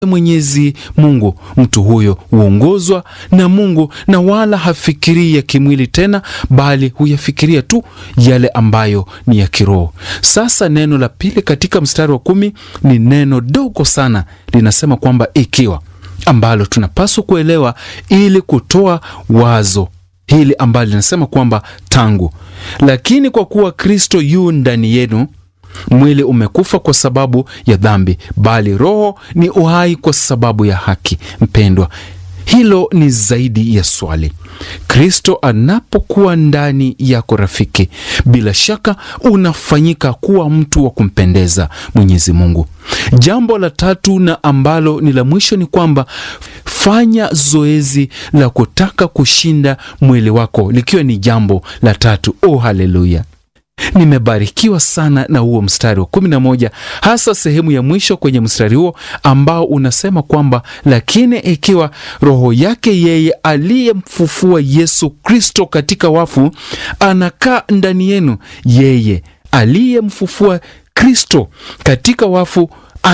Mwenyezi Mungu, mtu huyo huongozwa na Mungu na wala hafikirii ya kimwili tena, bali huyafikiria tu yale ambayo ni ya kiroho. Sasa neno la pili katika mstari wa kumi ni neno dogo sana, linasema kwamba ikiwa, ambalo tunapaswa kuelewa ili kutoa wazo hili ambalo linasema kwamba tangu. Lakini kwa kuwa Kristo yu ndani yenu mwili umekufa kwa sababu ya dhambi, bali roho ni uhai kwa sababu ya haki. Mpendwa, hilo ni zaidi ya swali. Kristo anapokuwa ndani yako, rafiki, bila shaka unafanyika kuwa mtu wa kumpendeza Mwenyezi Mungu. Jambo la tatu na ambalo ni la mwisho ni kwamba fanya zoezi la kutaka kushinda mwili wako, likiwa ni jambo la tatu. Oh, haleluya! Nimebarikiwa sana na huo mstari wa kumi na moja, hasa sehemu ya mwisho kwenye mstari huo ambao unasema kwamba lakini ikiwa roho yake yeye aliyemfufua Yesu Kristo katika wafu anakaa ndani yenu, yeye aliyemfufua Kristo katika wafu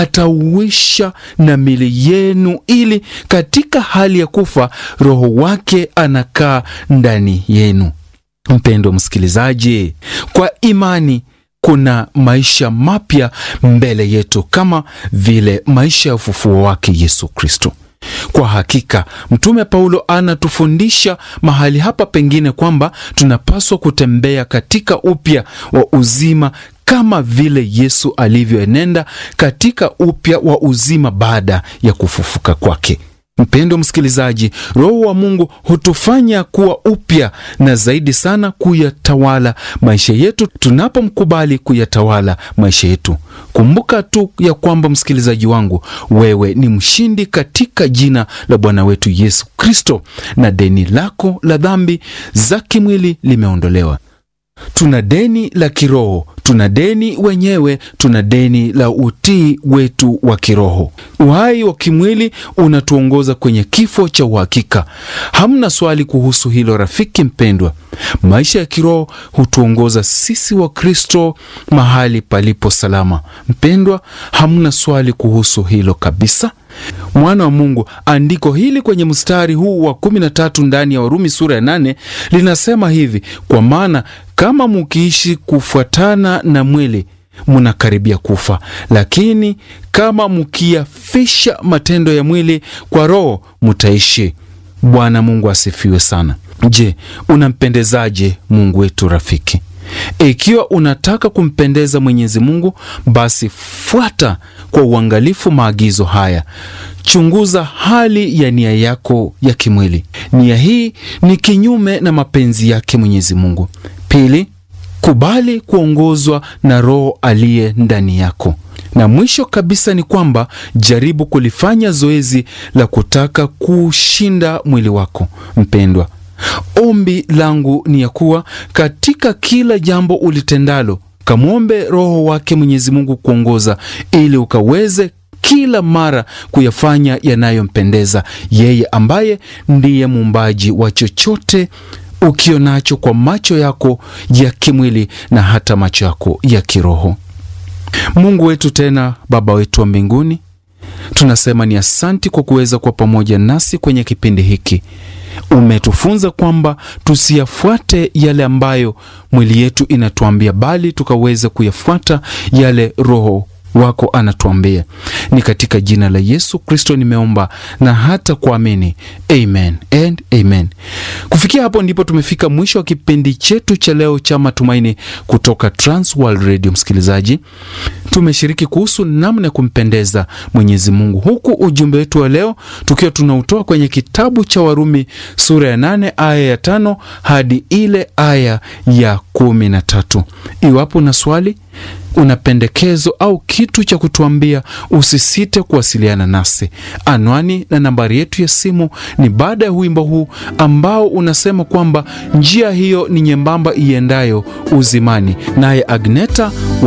atauisha na mili yenu, ili katika hali ya kufa roho wake anakaa ndani yenu. Mpendwa msikilizaji, kwa imani kuna maisha mapya mbele yetu kama vile maisha ya ufufuo wake Yesu Kristo. Kwa hakika Mtume Paulo anatufundisha mahali hapa pengine kwamba tunapaswa kutembea katika upya wa uzima kama vile Yesu alivyoenenda katika upya wa uzima baada ya kufufuka kwake. Mpendwa msikilizaji, Roho wa Mungu hutufanya kuwa upya na zaidi sana kuyatawala maisha yetu tunapomkubali kuyatawala maisha yetu. Kumbuka tu ya kwamba, msikilizaji wangu, wewe ni mshindi katika jina la Bwana wetu Yesu Kristo, na deni lako la dhambi za kimwili limeondolewa. Tuna deni la kiroho, tuna deni wenyewe, tuna deni la utii wetu wa kiroho. Uhai wa kimwili unatuongoza kwenye kifo cha uhakika. Hamna swali kuhusu hilo, rafiki mpendwa. Maisha ya kiroho hutuongoza sisi wa Kristo mahali palipo salama. Mpendwa, hamna swali kuhusu hilo kabisa. Mwana wa Mungu, andiko hili kwenye mstari huu wa kumi na tatu ndani ya Warumi sura ya nane linasema hivi: kwa maana kama mukiishi kufuatana na mwili munakaribia kufa, lakini kama mukiyafisha matendo ya mwili kwa Roho mutaishi. Bwana Mungu asifiwe sana. Je, unampendezaje Mungu wetu rafiki? Ikiwa unataka kumpendeza Mwenyezi Mungu, basi fuata kwa uangalifu maagizo haya. Chunguza hali ya nia yako ya kimwili. Nia hii ni kinyume na mapenzi yake Mwenyezi Mungu. Pili, kubali kuongozwa na Roho aliye ndani yako. Na mwisho kabisa ni kwamba jaribu kulifanya zoezi la kutaka kushinda mwili wako. Mpendwa, ombi langu ni ya kuwa katika kila jambo ulitendalo, kamwombe Roho wake Mwenyezi Mungu kuongoza, ili ukaweze kila mara kuyafanya yanayompendeza yeye, ambaye ndiye muumbaji wa chochote ukionacho kwa macho yako ya kimwili na hata macho yako ya kiroho. Mungu wetu tena Baba wetu wa mbinguni, tunasema ni asanti kwa kuweza kuwa pamoja nasi kwenye kipindi hiki. Umetufunza kwamba tusiyafuate yale ambayo mwili yetu inatuambia, bali tukaweza kuyafuata yale Roho wako anatuambia. Ni katika jina la Yesu Kristo nimeomba na hata kuamini, amen and amen. Kufikia hapo ndipo tumefika mwisho wa kipindi chetu cha leo cha matumaini kutoka Trans World Radio. Msikilizaji, tumeshiriki kuhusu namna ya kumpendeza Mwenyezi Mungu, huku ujumbe wetu wa leo tukiwa tunautoa kwenye kitabu cha Warumi sura ya nane aya ya tano hadi ile aya ya kumi na tatu. Iwapo na swali una pendekezo au kitu cha kutuambia, usisite kuwasiliana nasi. Anwani na nambari yetu ya simu ni baada ya wimbo huu ambao unasema kwamba njia hiyo ni nyembamba iendayo uzimani, naye Agneta